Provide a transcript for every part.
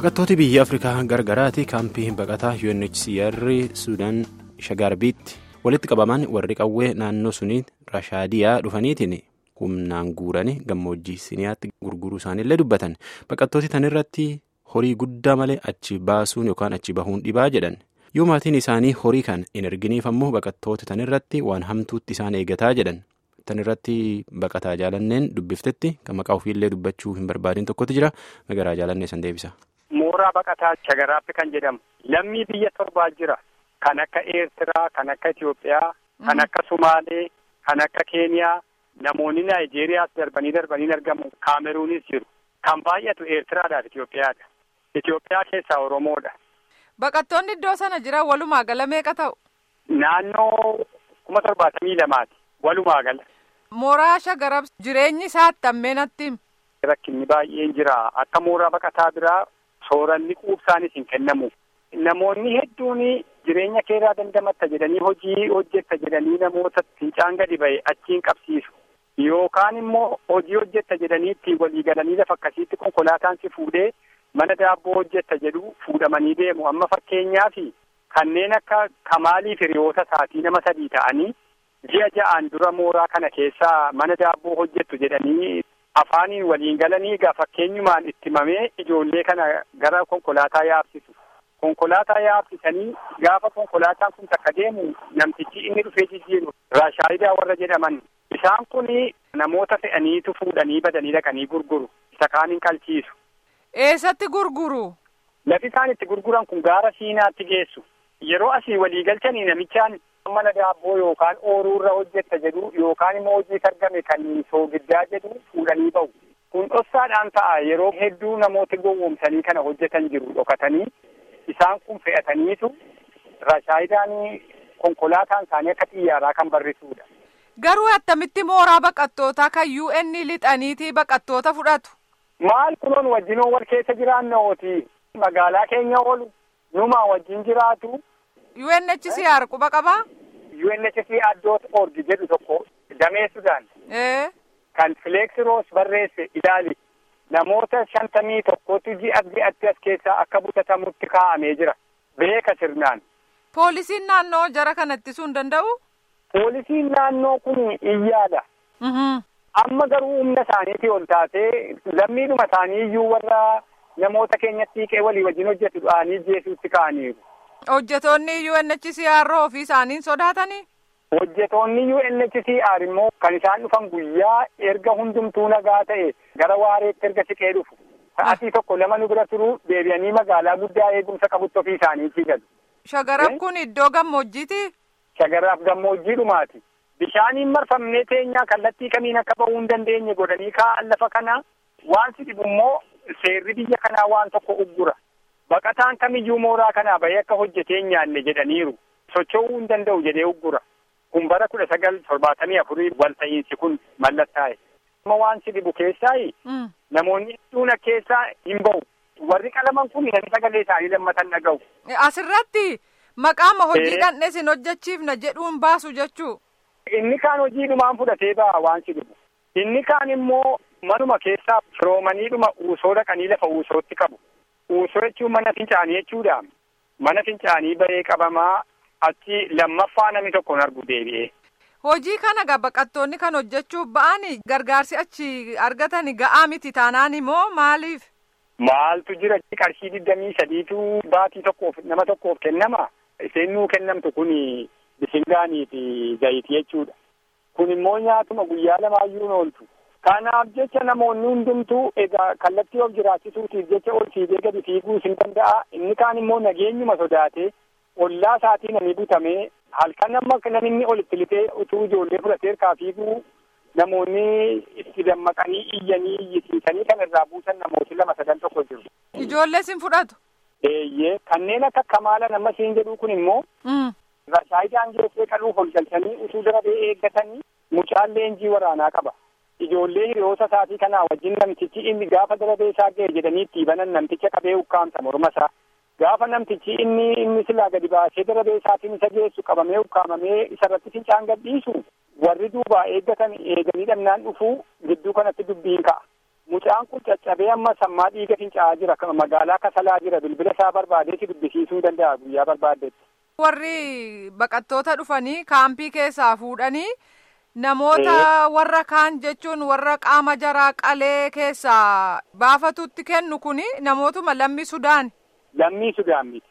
baqattooti biyya afrikaa gargaraati kaampii baqataa UNHCR suudaan shagaarbiitti walitti qabaman warri qawwee naannoo sunii rashaadiyaa dhufaniitiin humnaan guuranii gammoojjii siniyaatti gurguruu isaaniillee dubbatan baqattooti tanirratti horii guddaa malee achi baasuun yookaan achi bahuun dhibaa jedhan yoo maatiin isaanii horii kan hin erginiif ammoo baqattoota tanirratti waan hamtuutti isaan eegataa jedhan tanirratti baqataa jaalanneen dubbiftetti kan maqaa ofiillee dubbachuu hin barbaadin tokkotu jira magaraa jaalannee san deebisa. Mooraa baqataa shagaraatti kan jedhamu lammii biyya torbaa jira kan akka Eertiraa kan akka Itoophiyaa kan akka Sumaalee kan akka Keeniyaa namoonni Naayijeeriyaas darbanii darbanii argamu Kaameruunis jiru kan baay'atu Eertiraadhaaf Itoophiyaadha. Itoophiyaa keessaa Oromoodha. Baqattoonni iddoo sana jiran walumaa gala meeqa ta'u? Naannoo kuma torbaatamii lamaati walumaa gala. Mooraa shagarab jireenyi isaa attamiinatti? Rakkinni baay'een jira akka mooraa baqataa biraa sooranni quubsaanis hin kennamu. Namoonni hedduun jireenya keeraa dandamatta jedhanii hojii hojjetta jedhanii namoota fincaan gadi ba'e achiin qabsiisu. Yookaan immoo hojii hojjetta jedhanii ittiin walii galanii lafa akkasiitti konkolaataan si fuudhee mana daabboo hojjetta jedhu fuudhamanii deemu. Amma fakkeenyaaf kanneen akka Kamaalii Firiyoota isaatii nama sadii ta'anii ji'a ja'aan dura mooraa kana keessaa mana daabboo hojjettu jedhanii afaaniin waliin galanii egaa fakkeenyumaan itti himamee ijoollee kana gara konkolaataa yaabsisu. Konkolaataa yaabsisanii gaafa konkolaataan kun takka deemu namtichi inni dhufee jijjiiru raashaayidaa warra jedhaman isaan kun namoota fe'aniitu fuudhanii badanii dhaqanii gurguru isa kaan hin qalchiisu. Eessatti gurguru? Lafi isaan itti gurguran kun gaara siinaatti geessu. Yeroo asii walii galchanii namichaan mana daabboo yookaan ooruurra hojjetta jedhu yookaan immoo hojii argame kan soogiddaa jedhu fuudhanii bahu. Kun dhoksaadhaan ta'a yeroo hedduu namooti gowwoomsanii kana hojjetan jiru dhokatanii isaan kun fe'ataniitu rashaayidaan konkolaataan isaanii akka xiyyaaraa kan barrisuudha. Garuu attamitti mooraa baqattootaa kan UN lixaniitii baqattoota fudhatu? Maal kunoon wajjinoon wal keessa jiraanna ooti magaalaa keenya oolu numaa wajjin jiraatu. UNHCR quba qabaa? UNHCR dot org jedhu tokko damee Sudaan. Ee. Kan Fileeksi Roos barreesse ilaali. Namoota shantamii tokkotu ji'a ji'atti as keessaa akka butatamutti kaa'amee jira. Beeka sirnaan. Poolisiin naannoo jara kana ittisuu hin danda'u? Poolisiin naannoo kun iyyaadha. Amma garuu humna isaaniitii ol taatee lammiidhuma isaanii iyyuu warra namoota keenyatti hiiqee walii wajjin hojjetu dha'anii jeesuutti ka'aniiru. Hojjetoonni UNHCR ofii isaaniin sodaatanii? Hojjetoonni UNHCR immoo kan isaan dhufan guyyaa erga hundumtuu nagaa ta'e gara waareetti erga siqee dhufu. Sa'atii tokko lama nu bira turuu deebi'anii magaalaa guddaa eegumsa qabutti ofii isaaniitii galu. Shagarab kun iddoo gammoojjiiti? Shagaraaf gammoojjii dhumaati. Bishaaniin marfamnee teenyaa kallattii kamiin akka bahuu hin dandeenye godhanii kaa'an lafa kana waan si dhibu immoo seerri biyya kanaa waan tokko uggura. Baqataan kamiyyuu mooraa kanaa bahee akka hojjetee hin nyaanne jedhaniiru. Socho'uu hin danda'u jedhee uggura. Kun bara kudha sagal torbaatamii afurii walta'iinsi kun mallattaa'e. Amma waan si dhibu keessaayi namoonni hedduun keessaa hin bahu. Warri qalaman kun namni sagalee isaanii lammatan dhaga'u. Asirratti maqaama hojii dhandhee isin hojjechiifna jedhuun baasu jechuu. Inni kaan hojiidhumaan fudhatee ba'a waan si dhibu. Inni kaan immoo manuma keessaa firoomaniidhuma uusoo dhaqanii lafa uusootti qabu. Uusoo jechuun mana fincaanii jechuudha. Mana fincaanii bahee qabamaa achi lammaffaa namni tokko hin argu deebi'ee. Hojii kana gaa baqattoonni kan hojjechuuf ba'ani gargaarsi achi argatan ga'aa miti taanaan immoo maaliif? Maaltu jira qarshii digdamii sadiitu baatii tokkoof nama tokkoof kennama. Isheen nuu kennamtu kun bisingaanii fi zayitii jechuudha. Kun immoo nyaatuma guyyaa lamaayyuu ooltu. Kanaaf jecha namoonni hundumtuu egaa kallattii of jiraachisuutiif jecha ol fiigee gadi fiiguu hin danda'a. Inni kaan immoo nageenyuma sodaatee ollaa isaatii namni butamee halkan amma namni olitti lixee utuu ijoollee fudhatee harkaa fiiguu namoonni itti dammaqanii iyyanii iyyisiisanii kan irraa buusan namooti lama sadan tokko jiru. Ijoollee sin fudhatu? Eeyyee kanneen akka kamaala nama siin jedhu kun immoo. Rashaayidaan geessee qaluuf ol galchanii utuu darabee eeggatanii mucaan leenjii waraanaa qaba. Ijoollee hiriyoota isaatii kanaa wajjin namtichi inni gaafa darabee isaa ga'e jedhanii itti banan namticha qabee ukkaamsa morma isaa. Gaafa namtichi inni inni silaa gadi baasee darabee isaatiin isa geessu qabamee ukkaamamee isarratti fincaan gadhiisu warri duubaa eeggatan eeganii dhabnaan dhufuu gidduu kanatti dubbiin ka'a. Mucaan kun caccabee amma sammaa dhiiga fincaa'aa jira. Magaalaa kasalaa jira. Bilbila isaa barbaadee si dubbisiisuu danda'a guyyaa barbaaddetti. Warri baqattoota dhufanii kaampii keessaa fuudhanii namoota warra kaan jechuun warra qaama jaraa qalee keessaa baafatutti kennu kuni namootuma lammii Sudaan. Lammii Sudaan miti.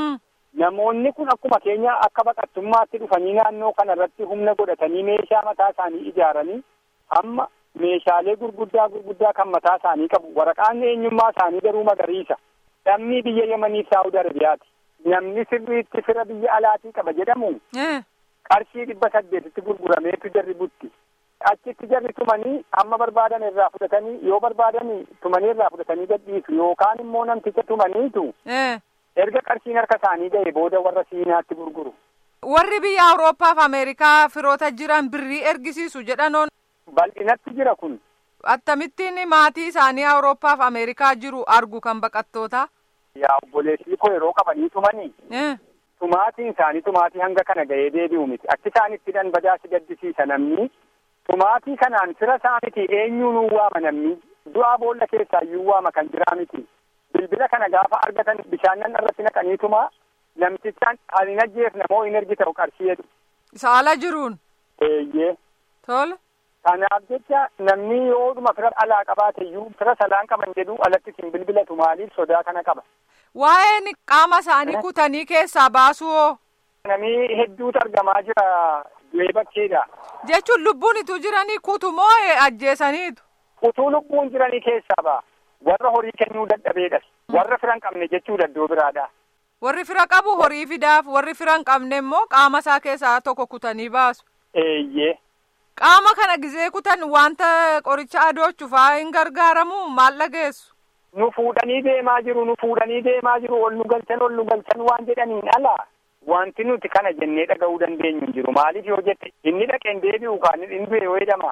Namoonni kun akkuma keenya akka baqattummaatti dhufanii naannoo kanarratti humna godhatanii meeshaa mataa isaanii ijaaranii amma meeshaalee gurguddaa gurguddaa kan mataa isaanii qabu waraqaan eenyummaa isaanii garuu magariisa. Lammii biyya Yemanii Saawud Arabiyaati. Namni sirriitti fira biyya alaatii qaba jedhamu. qarshii dhibba saddeetitti gurgurameetu jarri butti. Achitti jarri tumanii hamma barbaadan irraa fudhatanii yoo barbaadan tumanii irraa fudhatanii gadhiisu yookaan immoo namticha tumaniitu. Erga qarshiin harka isaanii ga'e booda warra siinaatti gurguru. Warri biyya Awurooppaa fi Ameerikaa firoota jiran birrii ergisiisu jedhanoon. Bal'inatti jira kun. Akkamittiin maatii isaanii Awurooppaa fi Ameerikaa jiru argu kan baqattoota. Yaa obboleessii koo yeroo qabanii tumanii. Tumaatiin isaanii tumaatii hanga kana ga'ee deebi'u miti. Akki isaan itti dhan bajaasi gaddisiisa namni. Tumaatii kanaan fira isaa miti eenyuu nuu waama namni. Du'aa boolla keessaa iyyuu waama kan jiraa miti. Bilbila kana gaafa argatan bishaan irratti naqanii tumaa namtichaan ani ajjeefna moo hin ergi ta'u qarshii jedhu. Isa ala jiruun. Eeyyee. Tole. Kanaaf jecha namni yoodhuma fira alaa qabaate iyyuu fira salaan qaban jedhu alatti sin bilbilatu maaliif sodaa kana qaba. Waa'een qaama isaanii kutanii keessaa baasuu hoo? Namni hedduutu argamaa jira du'ee bakkeedha. Jechuun lubbuun ituu jiranii kutu moo ajjeesaniitu? Utuu lubbuun jiranii keessaa ba'a. Warra horii kennuu dadhabeedhas. Warra fira hin qabne jechuu daddoo biraadha. Warri fira qabu horii fidaaf warri fira hin qabne immoo qaama isaa keessaa tokko kutanii baasu. Eeyyee. Qaama kana gizee kutan wanta qoricha adoochuufaa hin gargaaramu maal dhageessu? nu fuudhanii deemaa jiru nu fuudhanii deemaa jiru ol nu galchan ol nu galchan waan jedhaniin ala wanti nuti kana jennee dhaga'uu dandeenyu hin jiru maaliif yoo jette inni dhaqeen deebi'u kaan inni du'e yoo jedhama.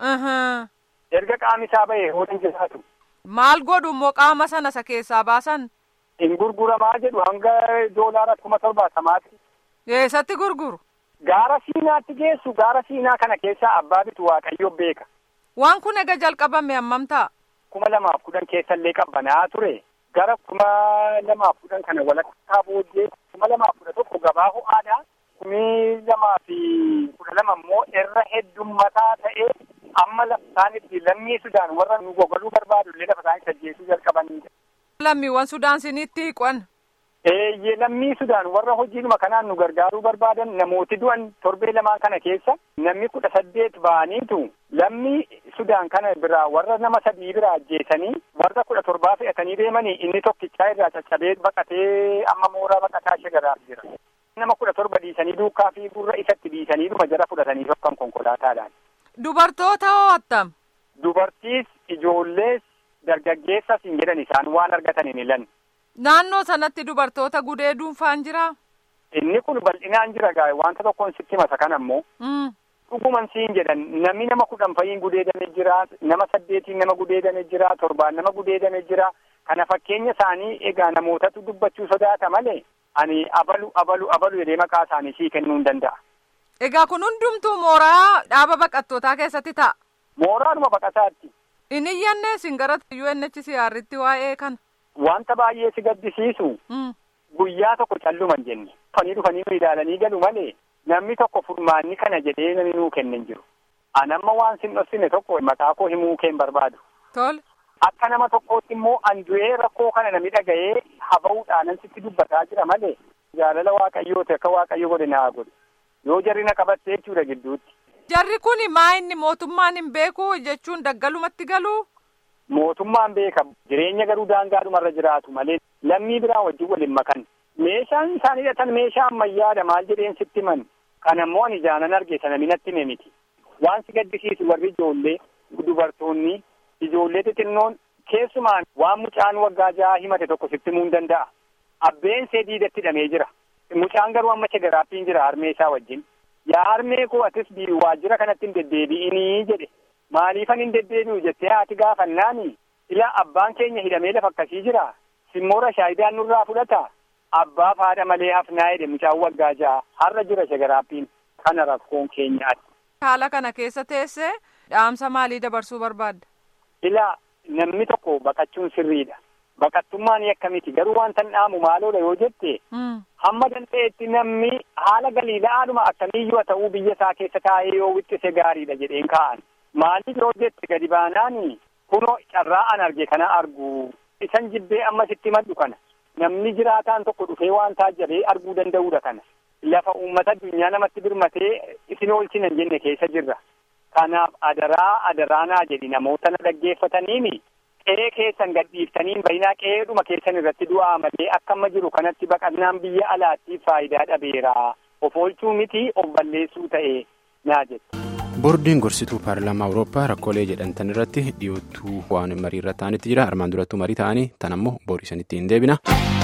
erga qaami isaa ba'e hoo hin jiraatu. maal godhu immoo qaama sana isa keessaa baasan. hin gurguramaa jedhu hanga doolaara kuma torbaatamaati. eessatti gurguru. gaara siinaatti geessu gaara siinaa kana keessaa abbaa bitu waaqayyo beeka. waan kun ega jalqabame hammam ta'a. kuma lamaaf kudhan keessallee qabbanaa ture gara kuma lamaaf kudhan kana walakkaa booddee kuma lamaaf kudha tokko gabaa ho'aadha kumi lamaa fi kudha lama immoo irra heddummataa ta'ee amma laftaan itti lammii sudaan warra nu gogoluu barbaadu illee lafa isaanii sajjeessuu jalqabanidha. lammiiwwan sudaan sinitti hiiqan. Eeyyee lammii sudaan warra hojiidhuma kanaan nu gargaaruu barbaadan namooti du'an torbee lamaan kana keessa namni kudha saddeet ba'aniitu lammii sudaan kana biraa warra nama sadii biraa ajjeesanii warra kudha torbaa fe'atanii deemanii inni tokkichaa irraa caccabee baqatee amma mooraa baqataa shagaraaf jira. Nama kudha torba dhiisanii duukaa fi gurra isatti dhiisanii dhuma jara fudhatanii tokkan konkolaataadhaan. Dubartoota hoo attam? Dubartiis ijoollees dargaggeessas hin jedhan isaan waan argatan hin hilan. Naannoo sanatti dubartoota gudee dhuunfaan jiraa? Inni kun bal'inaan jira gaa wanta tokkoon sitti masa kan ammoo. Dhuguman siin jedhan namni nama kudhan fa'iin gudeedame jira nama saddeetiin nama gudeedame jira torbaan nama gudeedame jira kana fakkeenya isaanii egaa namootatu dubbachuu sodaata malee ani abalu abalu abalu jedhee maqaa isaanii sii kennuu hin danda'a. Egaa kun hundumtuu mooraa dhaaba baqattootaa keessatti ta'a. Mooraadhuma baqataatti. Inni iyyannee isin gara UNHCR'tti waa'ee kana. Wanta baay'ee si gaddisiisu. Guyyaa tokko calluman jenne. Dhufanii dhufanii nu ilaalanii galu malee namni tokko furmaanni kana jedhee namni nuu kenne hin jiru. Anamma waan sin dhoksine tokko maqaa koo himuu keen barbaadu. Tole. Akka nama tokkootti immoo an du'ee rakkoo kana nami dhaga'ee haba'uudhaan sitti dubbataa jira malee jaalala waaqayyooti akka waaqayyo godhe naa godhe. Yoo jarri na qabatte jechuudha gidduutti. Jarri kuni maa inni mootummaan hin beeku jechuun daggalumatti galuu? Mootummaan beeka jireenya garuu daangaadhumarra jiraatu malee lammii biraa wajjin waliin makan. Meeshaan isaan hidhatan meeshaa ammayyaadha maal jedheen sitti man. Kan ammoo ani jaanan arge sana minatti hime miti. Waan si gaddisiisu warri ijoollee dubartoonni ijoollee xixinnoon keessumaan waan mucaan waggaa jaha himate tokko sitti himuu hin danda'a. Abbeen see diidatti hidhamee jira. Mucaan garuu amma shagaraaffiin jira harmee isaa wajjin. Yaa harmee koo atis waajjira kanatti hin deddeebi'inii jedhe. Maaliifan hin deddeebi'u jettee haati gaafannaani? Ilaa abbaan keenya hidhamee lafa akkasii jira. Simmoora shaayidaan nurraa fudhata. Abbaaf haadha malee hafnaa jedhe mucaan waggaa jaha har'a jira shagaraaffiin. Kana rakkoon keenyaati. Haala kana keessa teessee dhaamsa maalii dabarsuu barbaadda? Ilaa namni tokko baqachuun sirriidha. Baqattummaan akkamiti garuu wanta dhaamu maaloodha yoo jette hamma danda'etti namni haala galiila'aadhuma akkamiiyyuu haa ta'uu biyya isaa keessa taa'ee yoo wixxise gaariidha jedheen kaa'an. Maaliif yoo jette gadi baanaani kunoo carraa an arge kana argu isan jibbee ammasitti maddu kana namni jiraataan tokko dhufee waan taajjabee arguu danda'uudha kana. Lafa uummata addunyaa namatti birmatee isin oolchina hin jenne keessa jirra. Kanaaf adaraa adaraanaa jedhi namoota na dhaggeeffataniini qe'ee keessan gadhiiftaniin bayinaa qe'eedhuma keessan irratti du'aa malee akka amma jiru kanatti baqannaan biyya alaatti faayidaa dhabeera. Of oolchuu miti of balleessuu ta'e naa jedhu. boordiin gorsituu paarlaamaa awurooppaa rakkoolee jedhamtan irratti dhiyoottuu waan marii irra ta'anitti jira armaan durattuu marii ta'anii tan ammoo boorisanitti hin deebina.